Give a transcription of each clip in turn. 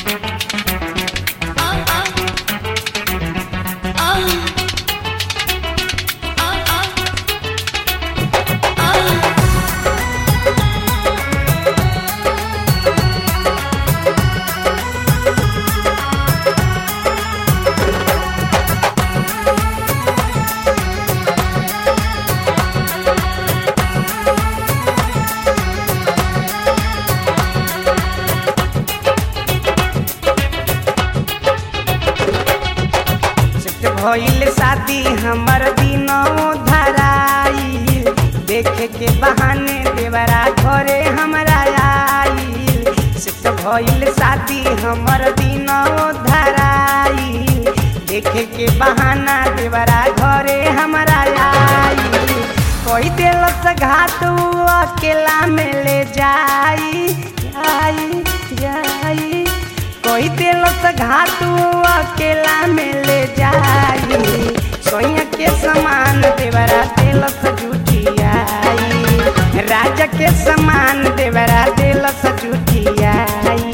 set भइल शादी हमर दिनों धराइल देखे के बहाने देवरा घरे हमरा आइल सेट भइल शादी हमर दिनों धराइल देखे के बहाना देवरा घरे हमरा आइल कोई दिलस घाट उ अकेला में ले जाई जाई जाई कोई दिलस घाट उ अकेला में ले जाई सोया के समान देवरा दिलस जुटियाई राजा के समान देवरा दिलस जुटियाई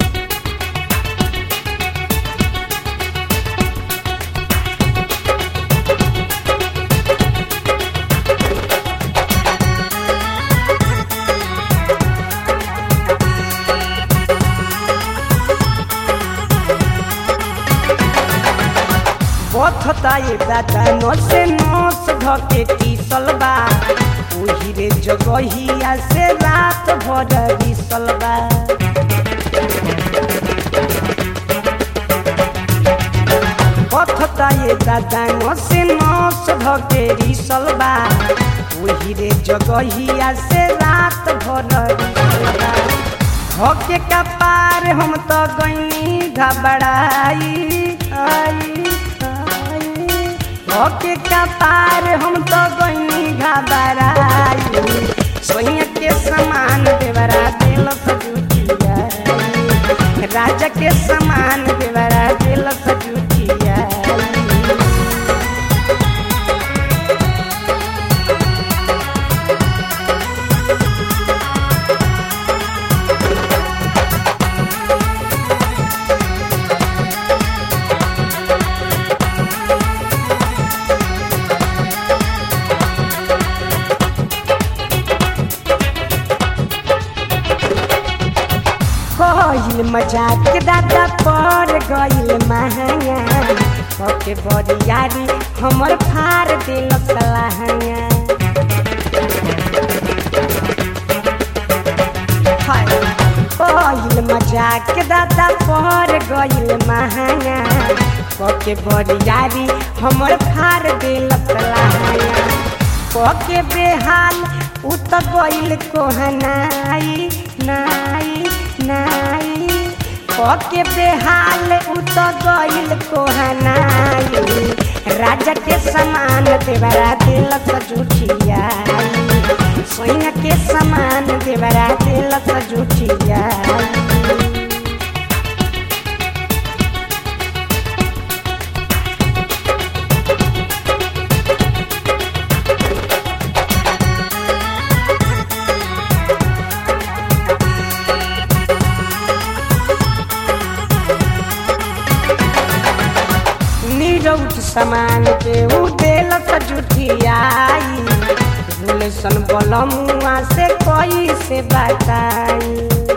बथता ये दादा नसे नस धके टीसल बा ओही रे जगहिया से रात भर बिसल बा बथता ये दादा नसे नस धके टीसल बा ओही रे जगहिया से रात भर बिसल बा होके का पार हम तो गईनी घबराई आई आई होके का पार हम तो गईनी घबराई सोनिया के समान देवरा दिल सजुटिया राजा के समान देवरा दिल सजुटिया गइल मजाक दादा पर गइल महंगा ओके बरियारी हमर फार दिल सलाहंगा हाय गइल मजाक दादा पर गइल महंगा ओके बरियारी हमर फार दिल सलाहंगा ओके बेहाल उ त गइल कोहनाई नाई नाई ओके बेहाल उ त गइल कोहनाई राजा के समान देवरा दिल सजुठिया सोइना के समान देवरा दिल सजुठिया निरौट समान के उ दिल सजुठियाई भूलसन बलमुआ से कोई से बताई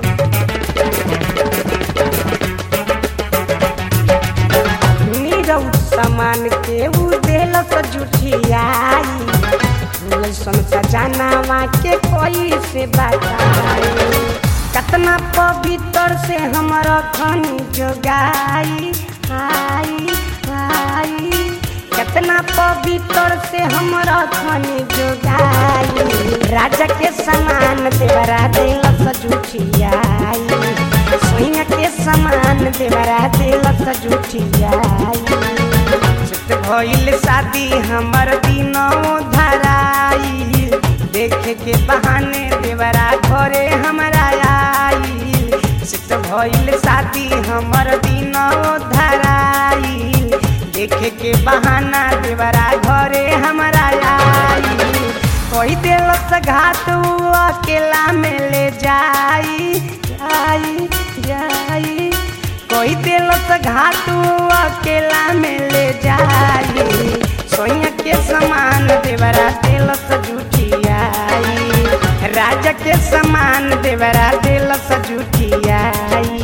निरौट समान के उ दिल सजुठियाई भूलसन सजानावा के कोई से बताई कतना पवित्र से हमर खन जोगाई आई आई कितना पवित्र से हमरा खन जोगाई राजा के समान देवरा दिल सजुठियाई सोइया के समान देवरा दिल सजुठियाई चित भइल शादी हमर दिनों धराई देखे के बहाने देवरा घरे हमरा आइल चित भइल शादी हमर दिनों धराई देखे के बहाना देवरा घरे हमरा आइल कोई दिलस घाट उ अकेला में ले जाई जाई जाई घाटू अकेला में ले जाई सोया के समान देवरा दिल सजूठियाई राजा के समान देवरा दिल सजूठियाई